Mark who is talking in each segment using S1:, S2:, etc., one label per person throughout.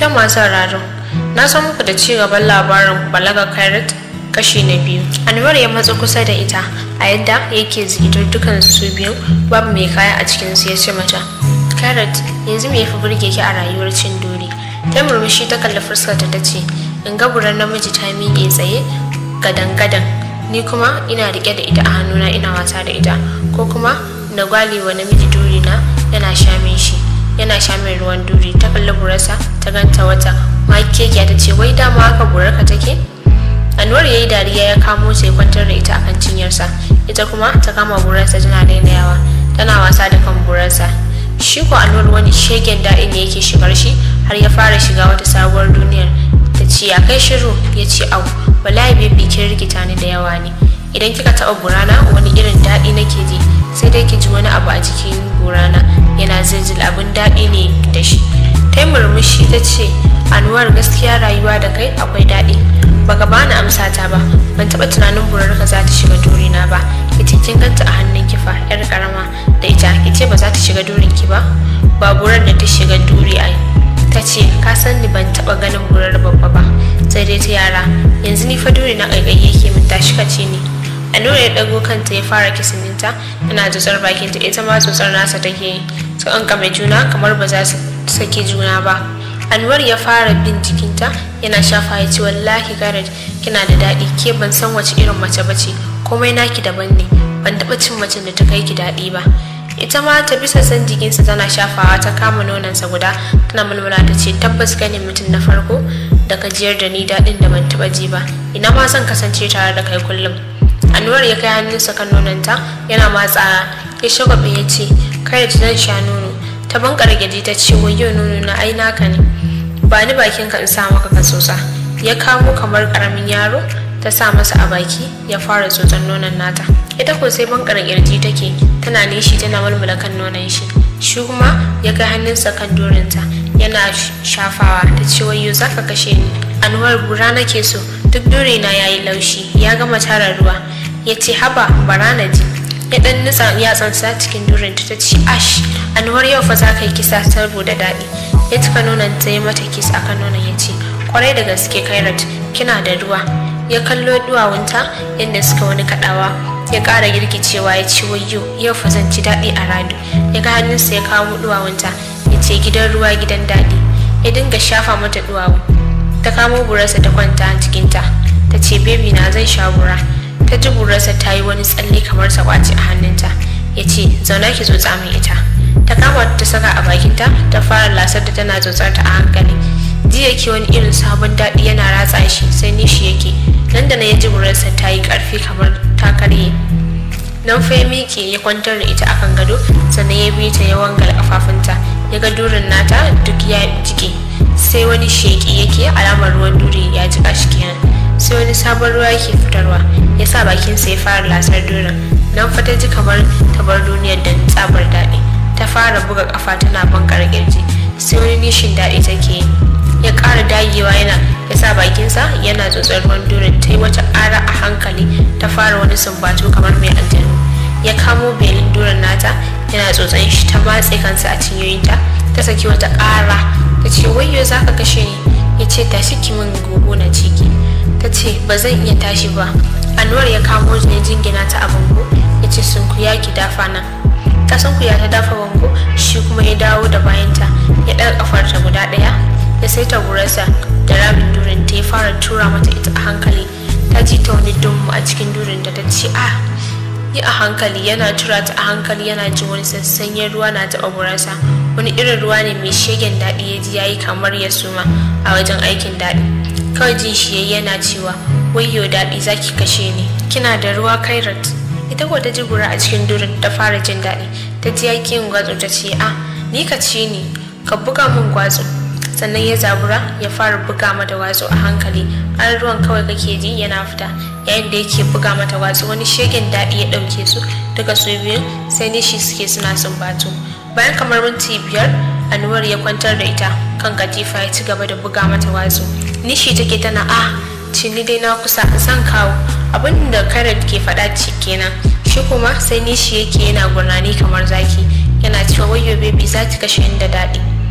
S1: ta masu sauraro na san muku da ci gaban labarin balaga kairat kashi na biyu anwar ya matsa kusa da ita a yadda yake zikitar dukan su biyu babu mai kaya a cikin su ya ce mata kairat yanzu me yafi burge ki a rayuwar cin dori ta murmushi ta kalli fuskarta ta ce in ga buran namiji ta miƙe tsaye gadan-gadan ni kuma ina rike da ita a hannuna ina wasa da ita ko kuma na gwale wa namiji duri na yana sha min shi yana sha min ruwan duri ta kalli burarsa ta ganta wata makekiya ta ce wai dama haka burarka take anwar ya yi dariya ya kamo ta ya kwantar da ita akan cinyarsa ita kuma ta kama burarsa tana dainayawa tana wasa da kan burarsa shi ko anwar wani shegen daɗi ne yake shigar shi har ya fara shiga wata sabuwar duniyar ta ce ya kai shiru ya ce au wallahi bebi kin rikita ni da yawa ne idan kika taɓa burana wani irin daɗi nake ji sai dai ki ji wani abu a cikin burana yana zirzil abin daɗi ne da shi ta murmushi ta ce anuwar gaskiya rayuwa da kai akwai daɗi baka bani amsa ta ba ban taɓa tunanin burarka za ta shiga durina ba ita kin ganta a hannun kifa yar karama da ita kice ba za ta shiga durin ki ba ba burar da ta shiga duri ai ta ce ka san ni ban taba ganin burar babba ba sai dai ta yara yanzu ni fa duri na ƙaiƙayi yake min tashi ka ce ni a nuna ya ɗago kanta ya fara kisininta yana tsotsar bakinta ita ma tsotsar nasa take yi su ƙanƙame juna kamar ba za su sake juna ba anwar ya fara bin jikinta yana shafa ya ce wallahi garad kina da daɗi ke ban san wace irin mace bace komai naki daban ne ban taɓa cin macen da ta kai ki daɗi ba ita ma ta bisa san jikinsa tana shafawa ta kama nonansa guda tana mulmula ta ce tabbas ganin mutum na farko da gajiyar da ni daɗin da ban taɓa ji ba ina ma zan kasance tare da kai kullum anwar ya kai hannunsa kan nonanta yana matsa ya shagwabe ya ce kai da zan sha nono ta bankar gyaji ta ce wayo nono na ai naka ne ba ni bakin ka in sa maka ka tsotsa ya kamo kamar karamin yaro ta sa masa a baki ya fara tsotson nonon nata ita ko sai bankar kirji take tana nishi tana mulmula kan nonon shi shi kuma ya kai hannunsa kan dorinta yana shafawa ta ce wayo za ka kashe ni anwar bura nake so duk dorina ya yi laushi ya gama tara ruwa ya ce haba bara na ji ya dan nutsa yatsansa cikin durinta ta ce ash anwar yau fa za ka yi kisa saboda daɗi ya cika nonon ta yi mata kis akan nonon ya ce kwarai da gaske kairat kina da ruwa ya kallo duwawunta yadda suka wani kaɗawa ya ƙara girgicewa ya ce wayyo yau fa zan ci daɗi a rado ya ga hannunsa ya kawo duwawunta ya ce gidan ruwa gidan daɗi ya dinga shafa mata duwawu ta kamo burarsa ta kwanta a cikinta ta ce bebi na zan sha bura ta ji burarsa ta yi wani tsalle kamar sakwaci a hannunta ya ce zauna ki zo tsamin ita ta kama ta saka a bakinta ta fara lasar da tana tsotsar ta a hankali ji yake wani irin sabon daɗi yana ratsa shi sai nishi yake nan da na ya ji burarsa ta yi ƙarfi kamar ta karye nan fa ya miƙe ya kwantar da ita akan gado sannan ya bi ta ya wangal kafafunta ya ga durin nata duk ya jike sai wani sheƙi yake alamar ruwan duri ya jika shi kenan sai wani sabon ruwa yake fitarwa ya sa bakinsa ya fara lasar durin nan fa ta ji kamar ta bar duniyar da tsabar daɗi ta fara buga kafa tana bankar kirji sai wani nishin daɗi take yi ya ƙara dagewa yana ya sa bakinsa yana tsotsar ruwan durin ta yi wata ƙara a hankali ta fara wani sumbatu kamar mai aljanu ya kamo belin durin nata yana tsotsan shi ta matse kansa a cinyoyinta ta saki wata ƙara ta ce wayyo za ka kashe ni ya ce tashi ki min gogo na ciki ta ce ba zan iya tashi ba anwar ya kamo ne jingina ta a bango ya ce sunkuya ki dafa nan ta sunkuya ta dafa bango shi kuma ya dawo da bayanta ya ɗaga kafarta guda ɗaya ya saita gurarsa da rabin durin ta ya fara tura mata ita a hankali ta ji ta wani dummu a cikin durin da ta ce a yi a hankali yana tura ta a hankali yana jin wani sassanyen ruwa na taɓa gurarsa wani irin ruwa ne mai shegen daɗi ya ji ya yi kamar ya suma a wajen aikin daɗi kawai jin shi yayi yana cewa wayyo daɗi zaki kashe ni kina da ruwa kairat ita ko ta ji gura a cikin durin ta fara jin daɗi ta ji yaki yin gwatsu ta ce a ni ka ce ni ka buga min gwatsu sannan ya zabura ya fara buga mata watsu a hankali har ruwan kawai kake ji yana fita yayin da yake buga mata watsu wani shegen daɗi ya ɗauke su duka su biyun sai nishi suke suna sumbatu bayan kamar minti biyar anuwar ya kwantar da ita kan katifa ya ci gaba da buga mata watsu nishi take tana a cini dai na kusa san kawo abin da karat ke faɗa ci kenan shi kuma sai nishi yake yana gurnani kamar zaki yana cewa wayo baby za ki kashe da daɗi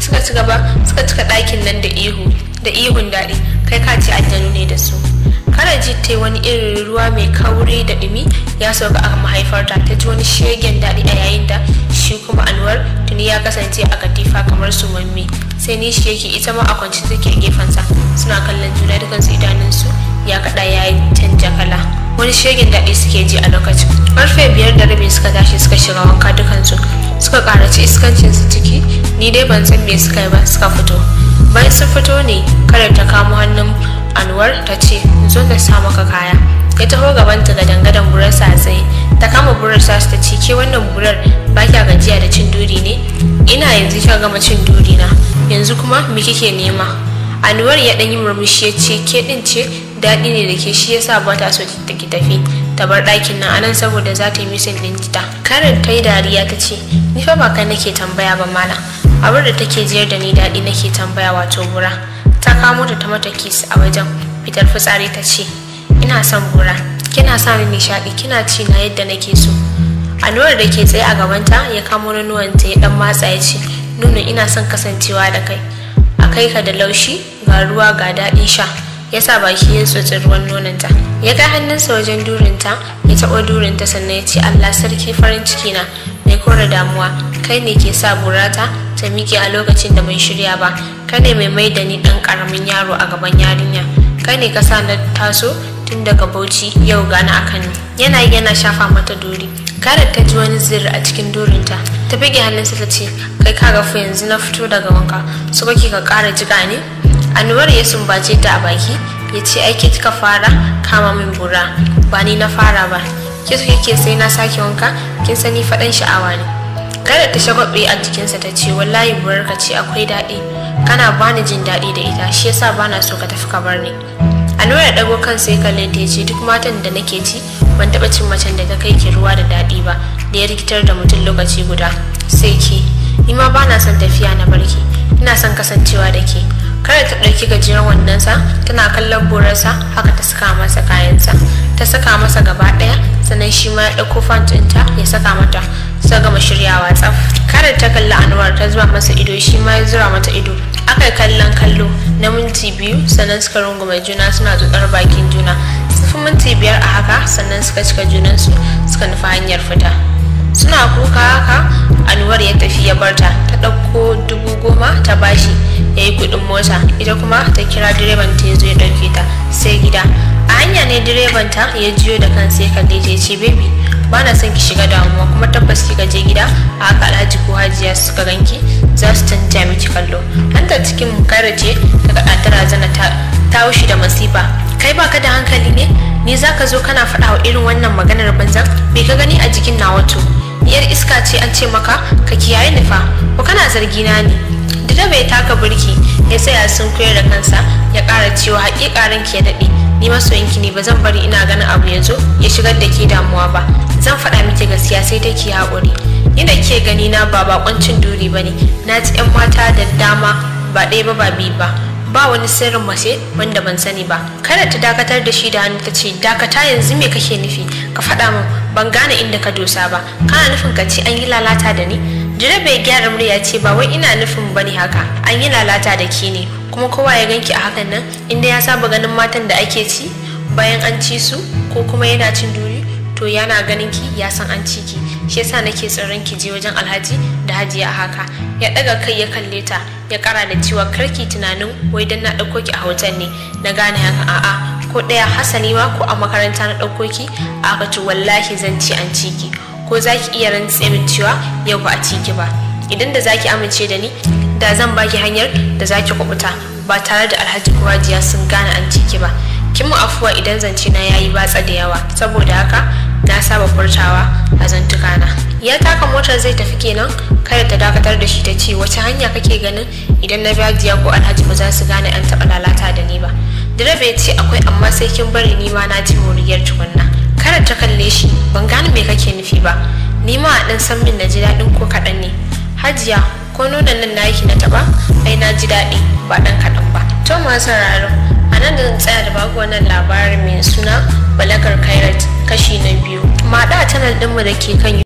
S1: suka ci gaba suka cika ɗakin nan da ihu da ihun daɗi kai ka ce aljanu ne da su karaji ta yi wani irin ruwa mai kauri da ɗumi ya sauka a mahaifarta ta ji wani shegen daɗi a yayin da shi kuma anwar tuni ya kasance a katifa kamar su mamme sai ni shi yake ita ma a kwance take a gefensa suna kallon juna dukansu idanunsu ya kaɗa ya yi canja kala wani shegen daɗi suke ji a lokacin karfe biyar da rabi suka tashi suka shiga wanka dukansu suka karaci iskancinsu ciki ni dai ban san me suka yi ba suka fito bayan sun fito ne kada ta kamo hannun anwar ta ce zo ta sa maka kaya ya taho gabanta ga dangadan burarsa a tsaye ta kama burarsa ta ce ke wannan burar ba kya gajiya da cin duri ne ina yanzu kika gama cin duri na yanzu kuma me kike nema anwar ya ɗan yi murmushi ya ce ke ɗin ce daɗi ne da ke shi yasa ba ta so ta ki tafi ta bar ɗakin nan anan saboda za ta yi misin ɗin ta karin ta yi dariya ta ce ni fa ba kai nake tambaya ba malam abin da take jiyar da ni daɗi nake tambaya wato bura ta kamo ta ta mata kis a wajen fitar fitsari ta ce ina son bura kina sa min nishaɗi kina ci na yadda nake so anuwar da ke tsaye a gabanta ya kamo nonuwanta ya dan matsa ya ce nuna ina son kasancewa da kai a kai ka da laushi ga ruwa ga daɗin sha ya sa baki ya tsotsi ruwan nononta ya kai hannunsa wajen durinta ya taɓa durinta sannan ya ce allah sarki farin ciki na mai kore damuwa kai ne ke sa burata ta miƙe a lokacin da mai shirya ba kai ne mai mai da ni ɗan ƙaramin yaro a gaban yarinya kai ne ka sa na taso tun daga bauchi yau gani a kano yana yana shafa mata dori karar ta ji wani zirri a cikin dorinta ta bige hannunsa ta ce kai ka gafu yanzu na fito daga wanka su kake ka ƙara jiga ne anwar ya sumbace ta a baki ya ce aiki kika fara kama min bura ba ni na fara ba ke su kike sai na sake wanka kin sani faɗan sha'awa ne kada ta shagwabe a jikinsa ta ce wallahi burarka ce akwai daɗi kana bani jin daɗi da ita shi yasa bana so ka tafi ka bar ni Anwar ya ɗago kan sai kalle ta ce duk matan da nake ci ban taɓa cin macen da ta kai ki ruwa da daɗi ba da ya rikitar da mutum lokaci guda sai ki ni ma bana son tafiya na barki ina son kasancewa da ke kada ta ɗauki gajeren wandonsa tana kallon borarsa haka ta saka masa kayansa ta saka masa gaba ɗaya sannan shi ma ya ɗauko fantinta ya saka mata suka gama shiryawa tsaf kada ta kalli anwar ta zuba masa ido shi ma ya zura mata ido aka kallon kallo na minti biyu sannan suka rungume juna suna tsotsar bakin juna sufi minti biyar a haka sannan suka cika junansu suka nufi hanyar fita suna kuka haka anwar ya tafi ya barta ta ɗauko dubu goma ta bashi ya yi kuɗin mota ita kuma ta kira direban ta ya zo ya ɗauke ta sai gida a hanya ne direban ta ya jiyo da kansa ya kalle ta ya ce baby ba na son ki shiga damuwa kuma tabbas kika je gida a haka alhaji ko hajiya suka ganki za su canja miki kallo hanta cikin kare ce daga ɗatara zana ta taushi da masifa kai baka da hankali ne ni zaka zo kana faɗa wa irin wannan maganar banzan me ka gani a jikin na wato yar iska ce an ce maka ka kiyaye nufa ko kana zargi na ne da bai taka birki ya tsaya sun koyar da kansa ya ƙara cewa haƙiƙa ranki ya daɗe ni masoyinki ne ba zan bari ina ganin abu ya zo ya shigar da ke damuwa ba zan faɗa miki gaskiya sai ta ki haƙuri ni da ke gani na ba bakoncin duri ba ne na ji 'yan mata da dama ba ɗaya ba ba biyu ba ba wani sirrin mace wanda ban sani ba kada ta dakatar da shi da hannu ta ce dakata yanzu me kake nufi ka faɗa min ban gane inda ka dosa ba kana nufin ka ce an yi lalata da ni jire bai gyara murya ce ba wai ina nufin bane haka an yi lalata da ke ne kuma kowa ya ganki a hakan nan inda ya saba ganin matan da ake ci bayan an ci su ko kuma yana cin duri to yana ganin ki ya san an ci ki shi yasa nake tsoron ki je wajen alhaji da hajiya a haka ya daga kai ya kalle ta ya kara da cewa karki tunanin wai dan na dauko ki a hotel ne na gane haka a'a ko daya hasali ma ko a makaranta na dauko ki a haka to wallahi zan ci an ci ki ko zaki iya rantse min cewa yau ba a ci ki ba idan da zaki amince da ni da zan baki hanyar da zaki kubuta ba tare da alhaji ko hajiya sun gane an ci ki ba kin mu afuwa idan zance na yayi batsa da yawa saboda haka na saba furtawa a zantukana ya taka motar zai tafi kenan kada ta dakatar da shi ta ce wace hanya kake ganin idan na biya ko alhaji ba za su gane an taɓa lalata da ni ba direba ya ce akwai amma sai kin bari ni ma na ji moriyar tukunna kada ta kalle shi ban gane me kake nufi ba ni ma a ɗan san min na ji daɗin ko kaɗan ne hajiya ko nonon nan na na taɓa ai na ji daɗi ba ɗan kaɗan ba to masu sauraro a nan da zan tsaya da baku wannan labarin mai suna balakar kairat kashi na biyu maɗa a canal ɗinmu da ke kan